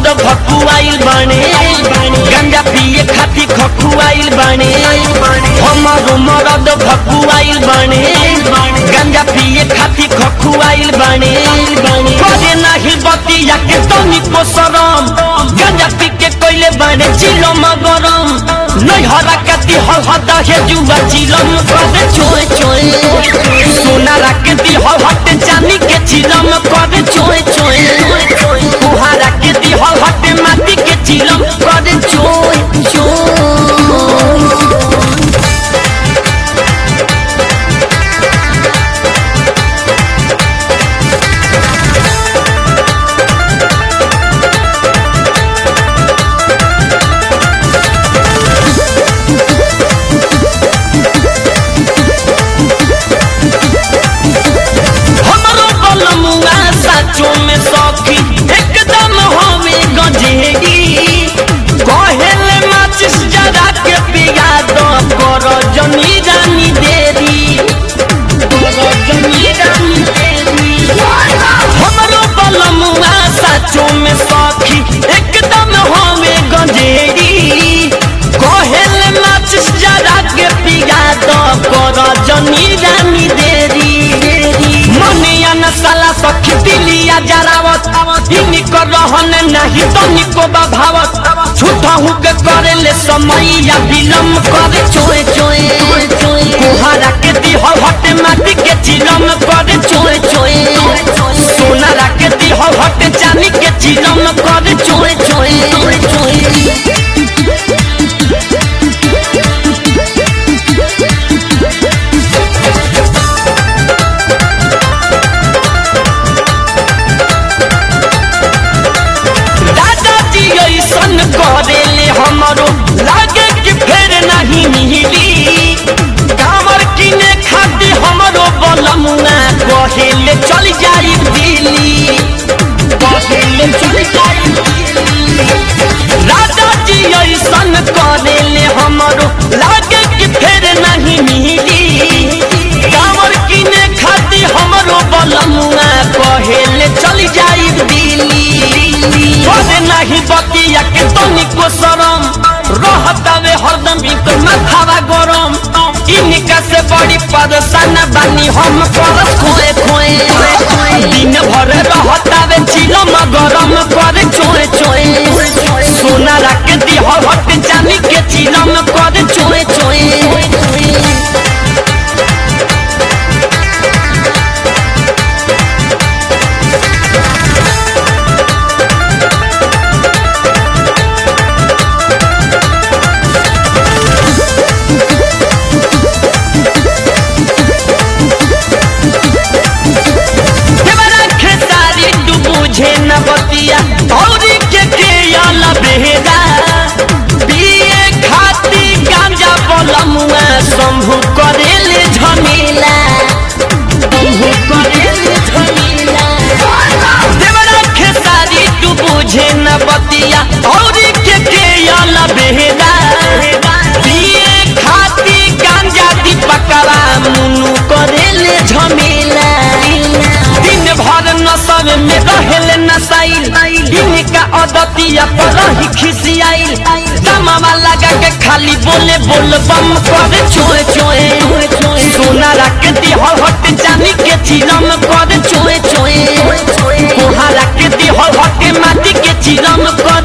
खकुआइल बने गंजा पिए खाती खकुआइल बने हमारो मरद खकुआइल बने गंजा पिए खाती खकुआइल बने करे नाही बतिया के तनिको शरम गंजा पी के कोइले बने चिलो मगरम नहीं हरा कति हल हता हे जुआ चिलम करे चोए चोए सोना रखती हल हट जानी के चिलम करे चोए चोए कुहारा के दी हल हट माटी के चिलम करे चोए चोए हमरो बलमुआ साचो में सखी एकदम हमें गजेगी कहेले माचिस जरा के पिया दो कर जनी रानी देरी कर जनी रानी देरी हमरो बलमुआ साचो में सखी एकदम हमें गजेगी कहेले माचिस जरा के पिया दो कर जनी रानी देरी मनिया न साला सखी दिलिया जरावत इनी कर रहन नहीं तनी को बभावत झूठा हूँ के करे ले समैया विलम्ब करे चोए चोए कुहारा के दी हल हट माटी के चिलम करे चोए चोए सोना के दी हल हट चांदी के चिलम करे चोए चोए चोए दादाजी ऐसन करेले हमरो लागे कि फेर नहीं मिली कामर किने खातिर हमरो बलमुआ कहेले चल जाई दिल्ली कहेले चल जाई दादाजी ऐसन करेले हमरो लागे कि फेर नहीं मिली कामर किने खातिर हमरो बलमुआ कहेले चल जाई दिल्ली करे नहीं बतिया के तनिको शरम रहतावे हरदम इनको माथावा गरम इनका से बड़ी परेशान बानी हम कर खोए खोए दिन भर रहतावे चिलम गरम करे चोए चोए सोना रख दी हट जानी के चिलम करे चोए चोए देवरा खेसारी तू बुझे न बतिया औरी के के आला बेहरा पिए खाती गांजा बलमुआ शंभु करेले झमेला शंभु करेले झमेला देवरा खेसारी तू बुझे न बतिया औरी के के आला बेहरा पिए खाती गांजा दीपकवा मुनु करेले झमेला दिन भर नशब में रहेले नसाइल इनका अदतिया पर रही खिसियाइल दमावा लगा के खाली बोले बोल बम करे चोए चोए सोना रख दी हल हट जानी के चिलम करे चोए चोए कोहा रख दी हल हट माटी के चिलम करे